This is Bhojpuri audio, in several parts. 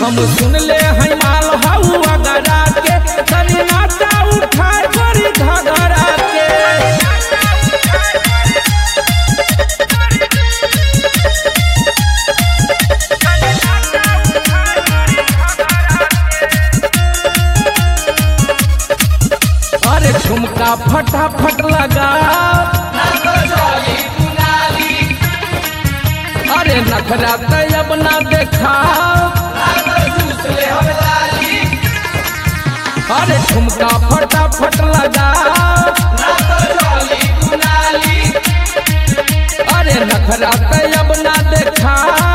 हम सुन ले हैं माल हवा गरा के तनी नाचा उठा करी घगरा के अरे ठुमका फटाफट लगा अरे नखरा तब ना देखा अरे ठुमका फटाफट लगा अरे नखरा तब ना देखा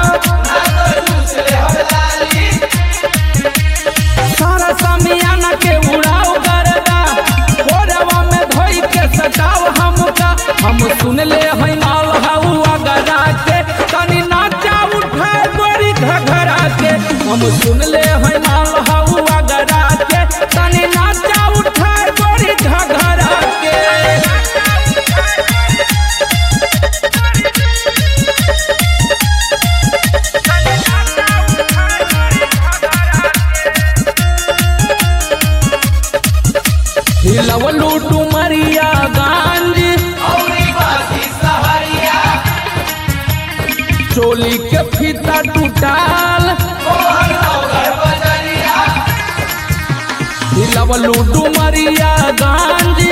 सारा समियाना के उड़ाओ गरदा गोरवा में धोई के सटाओ हमका हम सुन ले हैं माल हवा गरा के तनी नाचा उठा गोरी घघरा के हम सुन ले हैं माल हवा गरा के तनी नाचा उठा गोरी घघरा के हिलवलू डुमरिया गांजी चोली के फीता टूटाल हिलवलू डुमरिया गांजी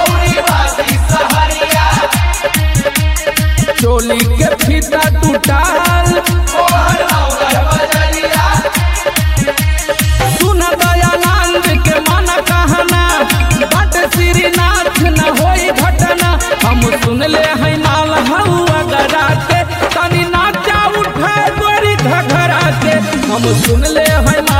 चोली के फीता टूटाल सुन दयानंद के मन कहना बट श्रीनाथ न होई घटना हम सुन ले हैं माल हवा गरा के तनी नाचा उठा गोरी घघरा के हम सुन ले हैं माल